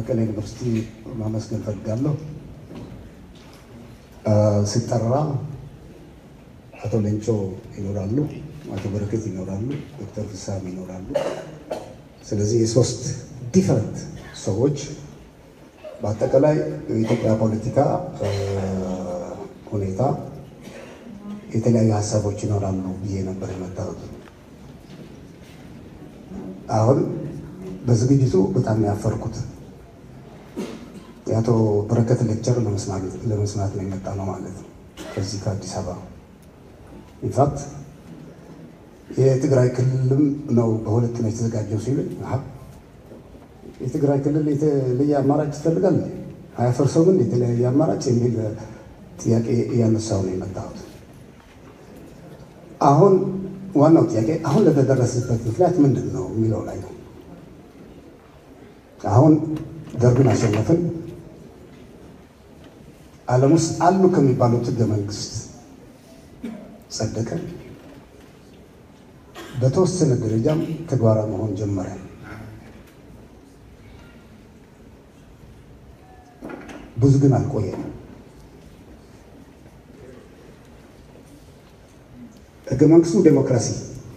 መቀሌ ዩኒቨርሲቲ ማመስገን ፈልጋለሁ። ሲጠራ አቶ ሌንጮ ይኖራሉ፣ አቶ በረከት ይኖራሉ፣ ዶክተር ፍሳም ይኖራሉ። ስለዚህ የሶስት ዲፈረንት ሰዎች በአጠቃላይ የኢትዮጵያ ፖለቲካ ሁኔታ የተለያዩ ሀሳቦች ይኖራሉ ብዬ ነበር የመጣሁት። አሁን በዝግጅቱ በጣም ያፈርኩት የአቶ በረከት ሌክቸር ለመስማት ነው የመጣ ነው ማለት ነው ከዚህ ከአዲስ አበባ ኢንፋክት የትግራይ ክልልም ነው በሁለት ነው የተዘጋጀው ሲሉ የትግራይ ክልል የተለየ አማራጭ ይፈልጋል አያፈርሰውም የተለያየ አማራጭ የሚል ጥያቄ እያነሳው ነው የመጣሁት። አሁን ዋናው ጥያቄ አሁን ለተደረሰበት ምክንያት ምንድን ነው የሚለው ላይ ነው። አሁን ደርግን አሸነፍን። ዓለም ውስጥ አሉ ከሚባሉት ህገ መንግስት ጸደቀ። በተወሰነ ደረጃም ተግባራዊ መሆን ጀመረ። ብዙ ግን አልቆየም። ህገ መንግስቱ ዴሞክራሲ፣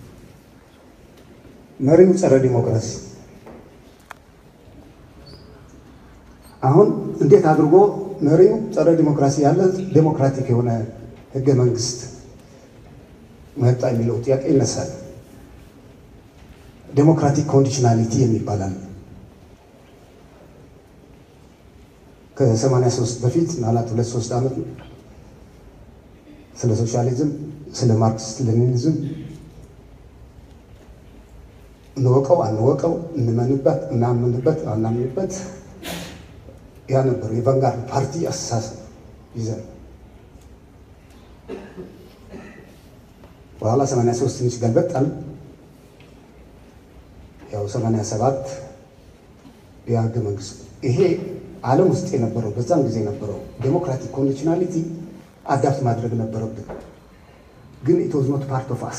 መሪው ጸረ ዴሞክራሲ። አሁን እንዴት አድርጎ መሪው ጸረ ዲሞክራሲ ያለ ዴሞክራቲክ የሆነ ህገ መንግስት መጣ የሚለው ጥያቄ ይነሳል። ዴሞክራቲክ ኮንዲሽናሊቲ የሚባላል ከ83 በፊት ማለት ሁለት ሶስት ዓመት ስለ ሶሻሊዝም ስለ ማርክሲስት ሌኒኒዝም እንወቀው አንወቀው እንመንበት እናምንበት አናምንበት ያ ነበር የቫንጋርድ ፓርቲ አስተሳሰብ ይዘን በኋላ 83 ትንሽ ገልበጣል። ያው 87 የህገ መንግስት ይሄ ዓለም ውስጥ የነበረው በዛም ጊዜ የነበረው ዴሞክራቲክ ኮንዲሽናሊቲ አዳፕት ማድረግ ነበረብን። ግን ኢት ዋዝ ኖት ፓርት ኦፍ አስ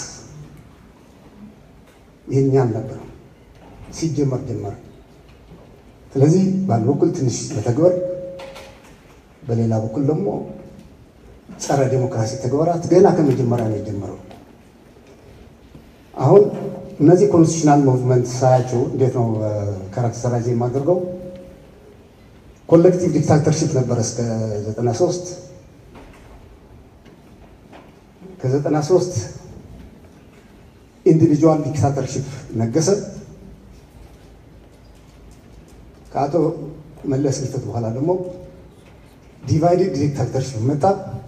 የኛ አልነበረም ሲጀመር ጀመረ። ስለዚህ በአንድ በኩል ትንሽ መተግበር፣ በሌላ በኩል ደግሞ ጸረ ዴሞክራሲ ተግባራት ገና ከመጀመሪያ ነው የጀመረው። አሁን እነዚህ ኮንስቲቱሽናል ሙቭመንት ሳያቸው እንዴት ነው ካራክተራይዝ የማደርገው? ኮሌክቲቭ ዲክታተርሺፕ ነበረ እስከ 93 ከ93 ኢንዲቪጁዋል ዲክታተርሺፕ ነገሰ። ከአቶ መለስ ህልፈት በኋላ ደግሞ ዲቫይድድ ዲክታተርሺፕ መጣ።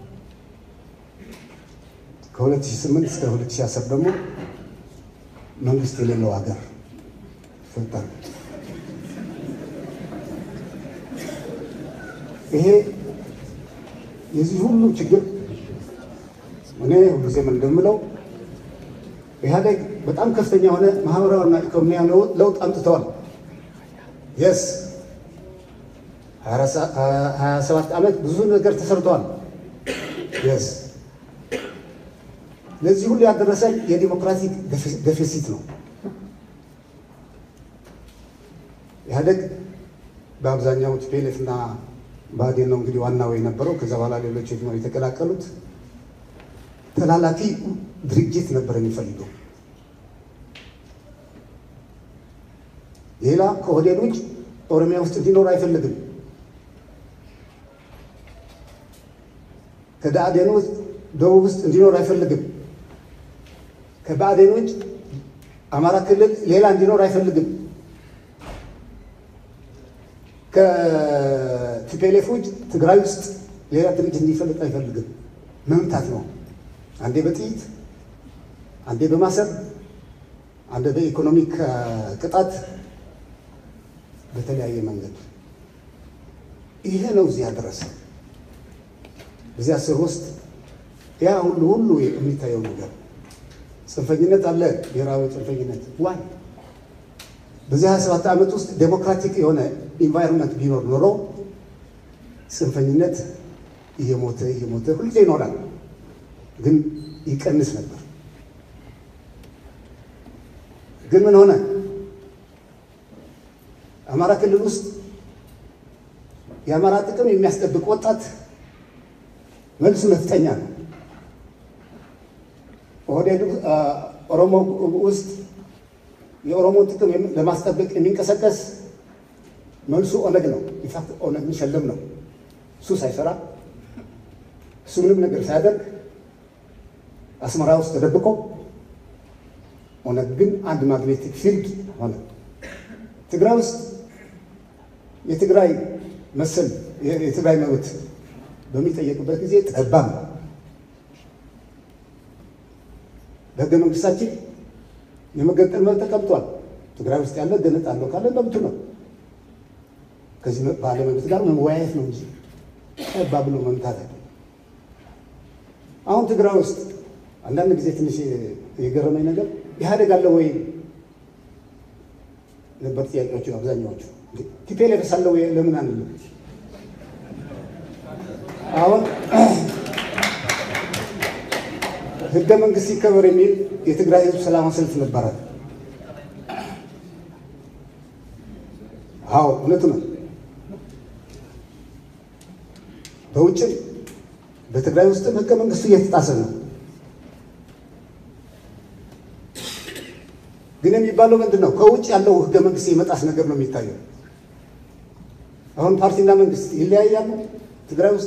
ከ2008 እስከ 2010 ደግሞ መንግስት የሌለው ሀገር ፈጠር። ይሄ የዚህ ሁሉ ችግር እኔ ሁልጊዜም እንደምለው ኢህአዴግ በጣም ከፍተኛ የሆነ ማህበራዊና ኢኮኖሚያዊ ለውጥ አምጥተዋል። የስ 27 ዓመት ብዙ ነገር ተሰርተዋል። የስ ለዚህ ሁሉ ያደረሰን የዲሞክራቲክ ደፊሲት ነው። ኢህአዴግ በአብዛኛው ቲፒኤልኤፍ እና ብአዴን ነው እንግዲህ ዋናው የነበረው። ከዛ በኋላ ሌሎች ነው የተቀላቀሉት። ተላላኪ ድርጅት ነበር የሚፈልገው። ሌላ ከኦህዴድ ውጭ ኦሮሚያ ውስጥ እንዲኖር አይፈልግም። ከብአዴን ውስጥ ደቡብ ውስጥ እንዲኖር አይፈልግም። ከብአዴን ውጭ አማራ ክልል ሌላ እንዲኖር አይፈልግም። ከቲፒኤልኤፍ ውጭ ትግራይ ውስጥ ሌላ ድርጅት እንዲፈልጥ አይፈልግም። መምታት ነው። አንዴ በጥይት አንዴ በማሰር አንዴ በኢኮኖሚክ ቅጣት በተለያየ መንገድ ይሄ ነው እዚህ ያደረሰ። በዚህ አስር ውስጥ ያ ሁሉ ሁሉ የሚታየው ነገር ጽንፈኝነት አለ፣ ብሔራዊ ጽንፈኝነት ዋይ በዚህ 27 ዓመት ውስጥ ዴሞክራቲክ የሆነ ኢንቫይሮንመንት ቢኖር ኖሮ ጽንፈኝነት እየሞተ እየሞተ ሁልጊዜ ይኖራል፣ ግን ይቀንስ ነበር። ግን ምን ሆነ? አማራ ክልል ውስጥ የአማራ ጥቅም የሚያስጠብቅ ወጣት መልሱ ነፍጠኛ ነው። ኦህዴድ ኦሮሞ ውስጥ የኦሮሞ ጥቅም ለማስጠበቅ የሚንቀሳቀስ መልሱ ኦነግ ነው። ኢንፋክት ኦነግ የሚሸልም ነው። እሱ ሳይሰራ እሱ ምንም ነገር ሳያደርግ አስመራ ውስጥ ተደብቆ ኦነግ ግን አንድ ማግኔቲክ ፊልድ ሆነ። ትግራይ ውስጥ የትግራይ መሰል የትግራይ መብት በሚጠየቅበት ጊዜ ጠባብ ነው። በህገ መንግስታችን የመገንጠል መብት ተቀምጧል። ትግራይ ውስጥ ያለ ገነጣለሁ ካለ መብቱ ነው። ከዚህ ባለ መብት ጋር መወያየት ነው እንጂ ጠባብ ብሎ መምታት አይደለም። አሁን ትግራይ ውስጥ አንዳንድ ጊዜ ትንሽ የገረመኝ ነገር ኢህአዴግ አለ ወይ ነበር ጥያቄዎቹ አብዛኛዎቹ። ቲፒኤልኤፍ አለ ወይ ለምን አንልም? አሁን ህገ መንግስት ይከበር የሚል የትግራይ ህዝብ ሰላማዊ ሰልፍ ነበረ። አዎ እውነቱ ነው። በውጭም በትግራይ ውስጥም ህገ መንግስቱ እየተጣሰ ነው። ግን የሚባለው ምንድን ነው? ከውጭ ያለው ህገ መንግስት የመጣስ ነገር ነው የሚታየው። አሁን ፓርቲና መንግስት ይለያያሉ ትግራይ ውስጥ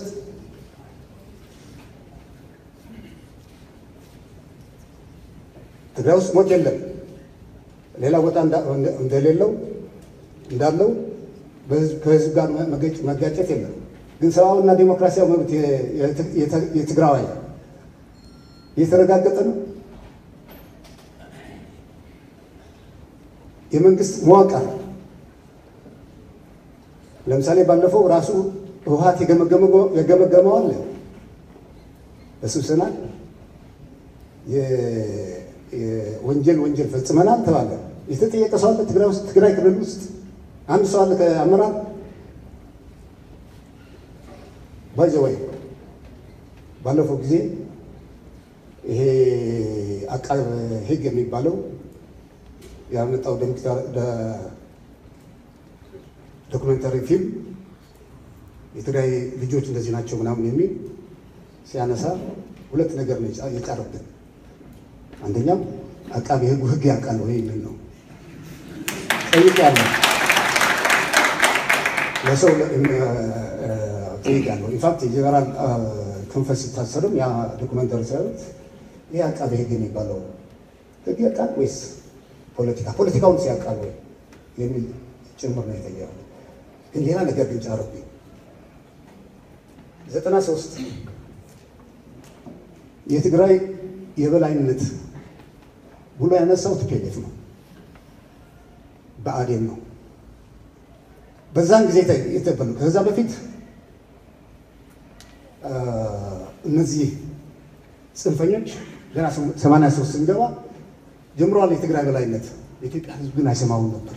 ትግራይ ውስጥ ሞት የለም። ሌላ ቦታ እንደሌለው እንዳለው ከህዝብ ጋር መጋጨት የለም። ግን ሰብአዊና ዴሞክራሲያዊ መብት የትግራዋይ እየተረጋገጠ ነው። የመንግስት መዋቅር ለምሳሌ ባለፈው ራሱ ህወሓት የገመገመው አለ በስብሰና ወንጀል ወንጀል ፈጽመናል ተባለ። የተጠየቀ ሰው አለ ትግራይ ውስጥ ትግራይ ክልል ውስጥ አንድ ሰው አለ ከአመራር ባይዘወይ ባለፈው ጊዜ ይሄ አቃቤ ህግ የሚባለው ያመጣው ዶክመንታሪ ፊልም የትግራይ ልጆች እንደዚህ ናቸው ምናምን የሚል ሲያነሳ ሁለት ነገር ነው የጫረብን። አንደኛው አቃቤ ህጉ ህግ ያውቃል ወይ የሚል ነው። ጠይቄያለሁ፣ ለሰው ጠይቄያለሁ። ኢንፋክት የጀነራል ክንፈ ሲታሰርም ያ ዶክመንተሪ ሲያዩት ይህ አቃቤ ህግ የሚባለው ህግ ያውቃል ወይስ ፖለቲካ ፖለቲካውን ሲያውቃል ወይ የሚል ጭምር ነው የጠየቀው። ግን ሌላ ነገር ግን ጫረብኝ። ዘጠና ሶስት የትግራይ የበላይነት ብሎ ያነሳው ቲፒኤልኤፍ ነው፣ ብአዴን ነው። በዛን ጊዜ የተበሉ ከዛ በፊት እነዚህ ጽንፈኞች ገና ሰማንያ ሶስት ስንገባ ጀምረዋል የትግራይ በላይነት። የኢትዮጵያ ሕዝብ ግን አይሰማውን ነበር።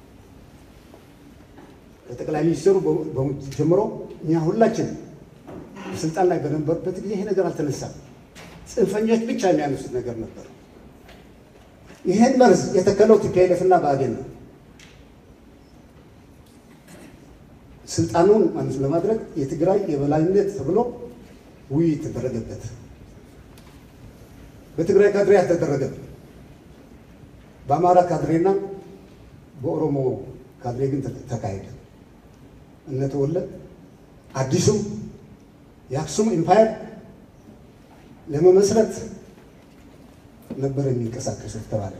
ከጠቅላይ ሚኒስትሩ ጀምሮ እኛ ሁላችን ስልጣን ላይ በነበሩበት ጊዜ ይሄ ነገር አልተነሳም። ጽንፈኞች ብቻ የሚያነሱት ነገር ነበር። ይህን መርዝ የተከለው ቲፒኤልኤፍ እና ብአዴን ነው። ስልጣኑን ማለት ለማድረግ የትግራይ የበላይነት ተብሎ ውይይት ተደረገበት። በትግራይ ካድሬ አልተደረገም። በአማራ ካድሬና በኦሮሞ ካድሬ ግን ተካሄደ። እነተወለድ አዲሱ የአክሱም ኢምፓየር ለመመስረት ነበር የሚንቀሳቀሱት ተባለ።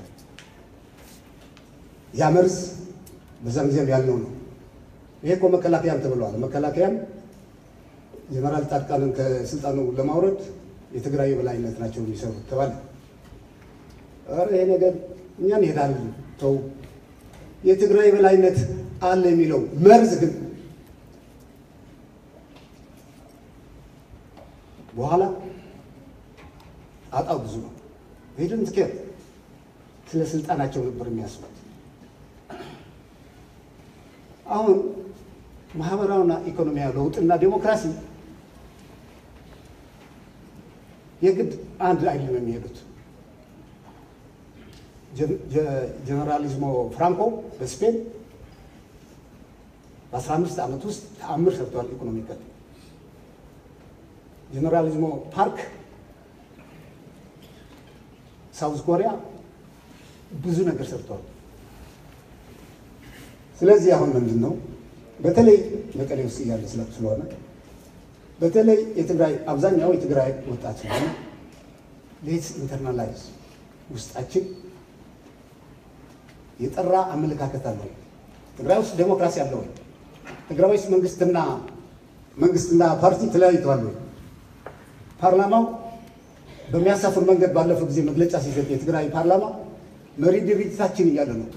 ያ መርዝ በዛም ጊዜም ያልነው ነው። ይሄ እኮ መከላከያም ተብለዋል። መከላከያም ጀነራል ጻድቃንን ከስልጣኑ ለማውረድ የትግራይ የበላይነት ናቸው የሚሰሩት ተባለ። ኧረ ይሄ ነገር እኛ እንሄዳለን ተው፣ የትግራይ የበላይነት አለ የሚለው መርዝ ግን በኋላ ጣጣው ብዙ ነው። ሄድን ትኬት ስለ ስልጣናቸው ነበር የሚያስቡት። አሁን ማህበራዊና ኢኮኖሚያዊ ለውጥና ዴሞክራሲ የግድ አንድ አይደለም የሚሄዱት። ጀነራሊዝሞ ፍራንኮ በስፔን በአስራ አምስት ዓመት ውስጥ ተአምር ሰርተዋል። ኢኮኖሚካል ጀነራሊዝሞ ፓርክ ሳውዝ ኮሪያ ብዙ ነገር ሰርተዋል። ስለዚህ አሁን ምንድን ነው በተለይ መቀሌ ውስጥ እያለ ስለሆነ በተለይ የትግራይ አብዛኛው የትግራይ ወጣት ስለሆነ ሌትስ ኢንተርናላይዝ ውስጣችን የጠራ አመለካከት አለ ወይ? ትግራይ ውስጥ ዴሞክራሲ አለ ወይ? ትግራይ ውስጥ መንግስትና መንግስትና ፓርቲ ተለያይተዋል ወይ? ፓርላማው በሚያሳፍር መንገድ ባለፈው ጊዜ መግለጫ ሲሰጥ የትግራይ ፓርላማ መሪ ድርጅታችን እያለ ነው።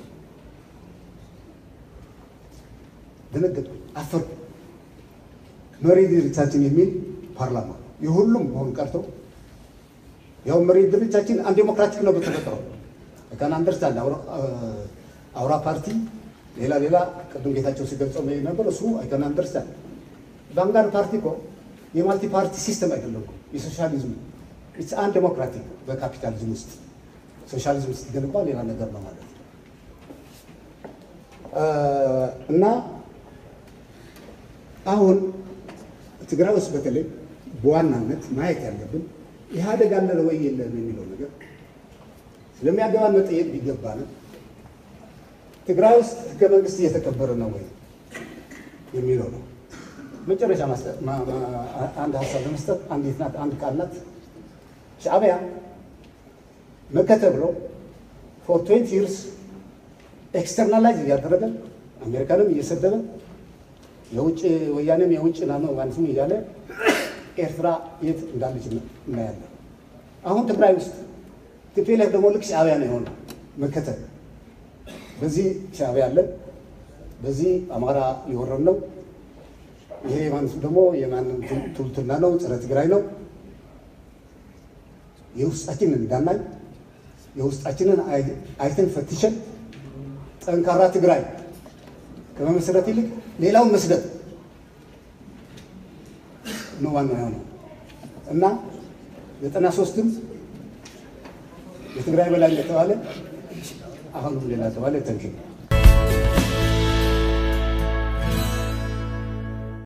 ደነገጥኩ፣ አፈርኩ። መሪ ድርጅታችን የሚል ፓርላማ የሁሉም መሆኑ ቀርቶ ያው መሪ ድርጅታችን አንድ ዴሞክራቲክ ነው በተፈጥሮ ከን አንደርስታንድ አውራ ፓርቲ ሌላ ሌላ ቅድም ጌታቸው ሲገልጸው ነበር። እሱ አይከን አንደርስታንድ ቫንጋርድ ፓርቲ እኮ የማልቲ ፓርቲ ሲስተም አይደለም እኮ የሶሻሊዝም ኢትስ አን ዴሞክራቲክ በካፒታሊዝም ውስጥ ሶሻሊዝም ስትገነባ ሌላ ነገር ነው ማለት ነው እና አሁን ትግራይ ውስጥ በተለይ በዋናነት ማየት ያለብን ኢህአዴግ አለ ወይ የለም የሚለው ነገር ስለሚያገባ መጠየቅ ቢገባንም ትግራይ ውስጥ ህገ መንግስት እየተከበረ ነው ወይ የሚለው ነው። መጨረሻ አንድ ሀሳብ ለመስጠት አንዲት ናት፣ አንድ ቃል ናት። ሻዕቢያ መከተ ብሎ ፎር ትዌንቲ ይርስ ኤክስተርናላይዝ እያደረገ አሜሪካንም እየሰደበ የውጭ ወያኔም የውጭ ናነው ማለትም እያለ ኤርትራ የት እንዳለች እናያለን። አሁን ትግራይ ውስጥ ቲፒኤልኤፍ ደግሞ ልክ ሻዕቢያ ነው የሆነው መከተል። በዚህ ሻዕቢያ አለን፣ በዚህ አማራ ሊወረን ነው። ይሄ ማለት ደግሞ የማንም ቱልቱና ነው፣ ጸረ ትግራይ ነው። የውስጣችንን እንዳናይ የውስጣችንን አይተን ፈትሸን ጠንካራ ትግራይ ከመመስረት ይልቅ ሌላውን መስደድ ነው ዋናው የሆነው እና ዘጠና ሶስትም የትግራይ በላይ እንደተባለ አሁንም ሌላ ተባለ ተንኪ